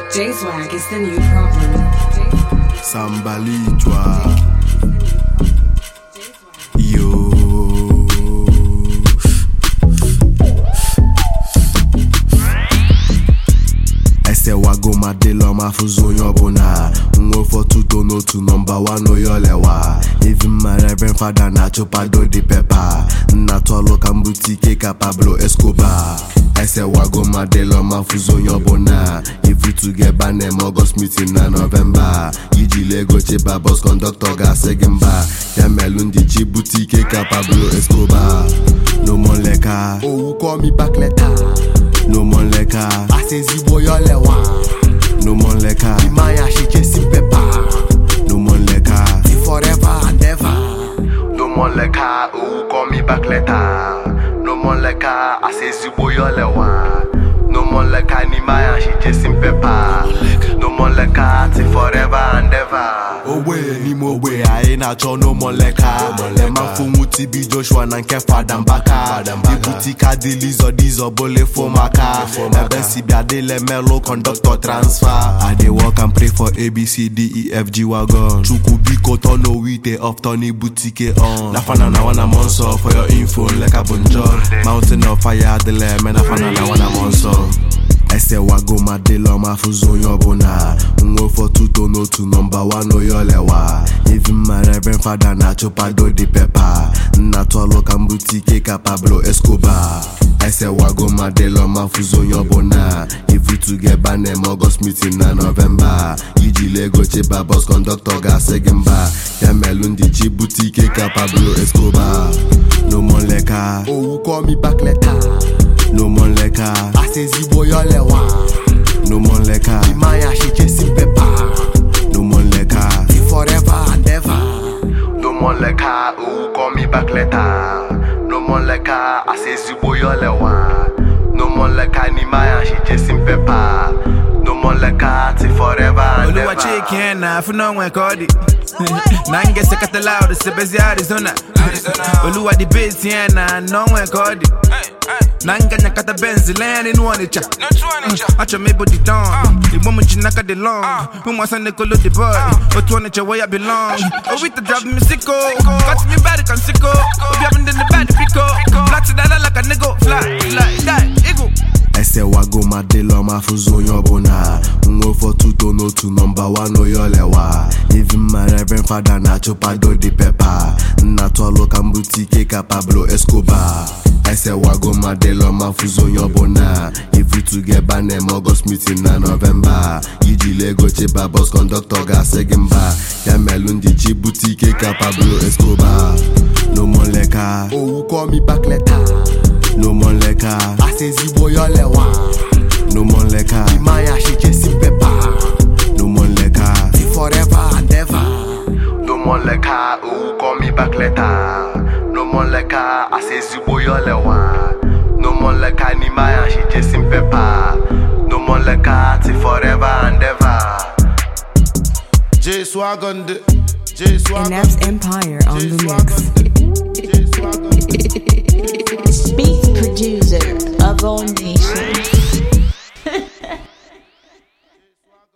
J Swag is the new problem. Sambalichwa Yo esewago ma dịlọ ma fụzi onye ọbụla nwa ụfọtụto n'otu nọmba wan oyolewa even my reverend fada na-achụpado dị pepa nna tọlụ ka mbute ike ka pablo escobar esewago ma dịlọ ma fụzi onye ọbụla ifutugeba na-eme ọgọst meeting na nọvemba iji ego cheba bọs kọndọktọ ga-asị gị mba ya melụ ndị chi bute ike ka pablo escobar no more leka owu call me back later no more leka asị ezigbo yolewa no more leka imanya she chasing paper no more leka forever and ever no more leka owu call me back later no more leka asị ezigbo yolewa no more leka n'imanya she chasing paper no more leka till forever and ever ogbe n'ime ogbe anyị na-achọ n'ụmụleka lemafụnwu tibi joshua na nke fada mbaka ibutika dịlizọ dizọ bole fomaka ebe si bịa dịle melụ kọndọktọ transfa i dey work and pray for abcdefg wagon chukwu biko tọno wite of tony butike on na fana na wana mọ nsọ for your info nleka bụ njọ mountain of fire adịla eme na fana na wana mọ nsọ esewago ma dịlọ ma fụzi onye ọbụla nwa ụfọtụto n'otu nọmba wan oyolewa even my reverend fada na-achụpado dị pepa nna tọlụ ka mbute ike ka pablo escobar esewago ma dịlọ ma fụzi onye ọbụla ifutugeba na-eme ọgọst meeting na nọvemba iji ego cheba bọs kọndọktọ ga-asị gị mba ya melụ ndị chi bute ike ka pablo escobar no more leka owu call me back later no more leka asị ezigbo yolewa no more leka imanya she chasing paper no more leka forever and ever no more leka owu call me back later no more leka asị ezigbo yolewa no more leka n'imanya she chasing paper no more leka till forever and Oluwa ever chicken na afu no nwe ka ọ dị na ngese katala ọdụ sebezi Arizona Oluwa di beat ya na no nwe ka ọ dị na nganya kata benz lee n'inu ọnịcha achọ m ịbụ the don igbo m ji n'aka dị long ụmụasa na-ekolo the boy otu ọnịcha where I belong owita drive me sicko cut me bad kan sicko obi abụ ndị bad biko flat dada like a nigga fly fly die eagle esewago ma dịlọ ma fụzi onye ọbụla nwa ụfọtụto n'otu nọmba wan oyolewa even my reverend fada na-achụpado dị pepa nna tọlụ ka mbute ike ka pablo escobar esewago ma dịlọ ma fụzi onye ọbụla ifutugeba na-eme ọgọst meeting na nọvemba iji ego cheba bọs kọndọktọ ga-asị gị mba ya melụ ndị chi bute ike ka pablo escobar no more leka owu call me back later no more leka asị ezigbo yolewa no more leka imanya she chasing paper no more leka forever and ever no more leka owu call me back later no more leka asị ezigbo yolewa no more leka n'imanya she chasing paper no more leka till forever and ever J Swag on the J Swag on Enap's the Empire on J the Swag mix. on the J Swag on the Beat producer of all nations.